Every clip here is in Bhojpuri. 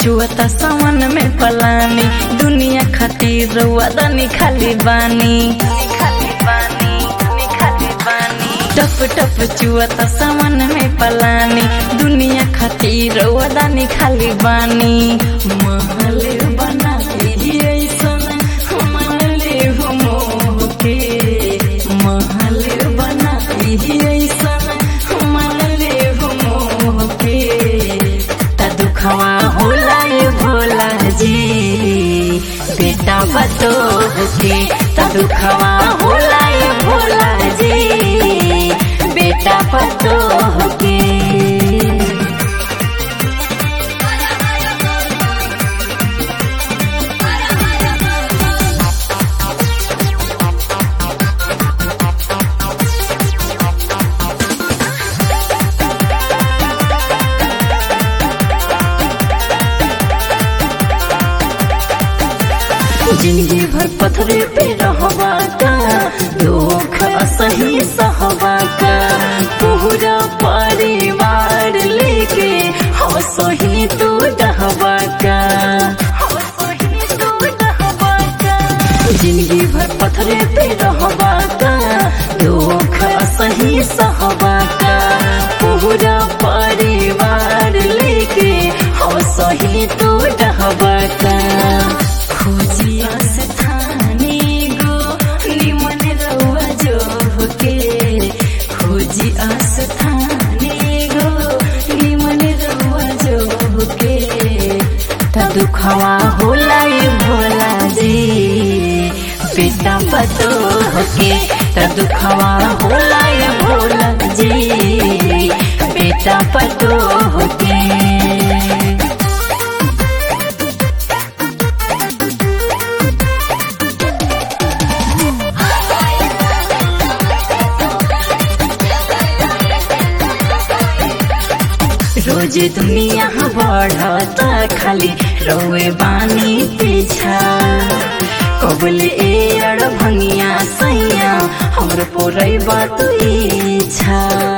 चुअता सावन में पलानी दुनिया खातिर वदनी खाली बानी खाली बानी खाली बानी टप टप चुअता सावन में पलानी दुनिया खातिर वदनी खाली बानी महल बना के ऐसन महल हो मोह के महल बना के ऐसन महल हो मोह के त दुखवा होला ये भोला जी बेटा बतो के त दुखवा होला ये भोला जी बेटा बतो के जिंदगी भर पथरे पे रहबा का दुख असही सहबा का पूरा परिवार लेके हंसही तू डहबा का जिंदगी भर पथरे पे रहबा का दुख असही सहबा का पूरा परिवार लेके हंसही तू डहबा का खोजिया से थाने गो निमन रउआ जो होके खोजिया से थाने गो निमन रउआ जो होके त दुखवा होला ये भोला जी बेटा पतो होके त दुखवा होला ये भोला जी बेटा पतो होके रोज दुनिया बढ़ता खाली रोए बानी पीछा कबल ए अड़ भंगिया सैया हमर पोरई बात इच्छा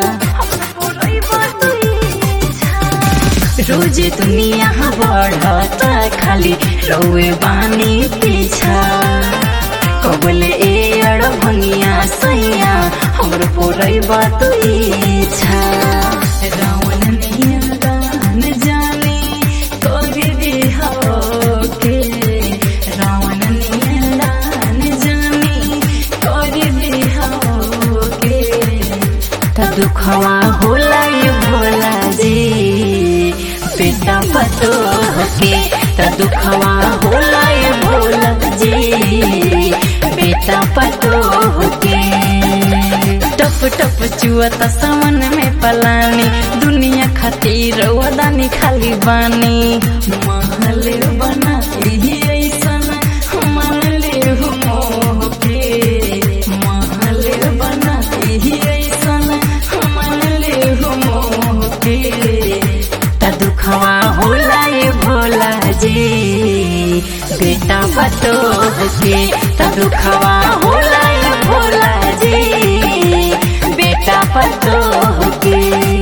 रोज दुनिया बढ़ता खाली रोए बानी पीछा कबल ए अड़ भंगिया सैया हमर पोरई बात इच्छा रावण नियन जाने तोरे बिहाव के रावण नियन जाने तोरे बिहाव के त दुखवा होला ये भोला जी बेटा पतो के त दुखवा होला ये भोला जी बेटा पतो के टप टप चुअता सावन में पलानी दुनिया खातिर वदानी खाली बानी महल बना ही ऐसन महल हो मोह के महल बना ही ऐसन महल हो मोह के त दुखवा होला ये भोला जी बेटा बतो के त दुखवा होला ये भोला जी बेटा पतो के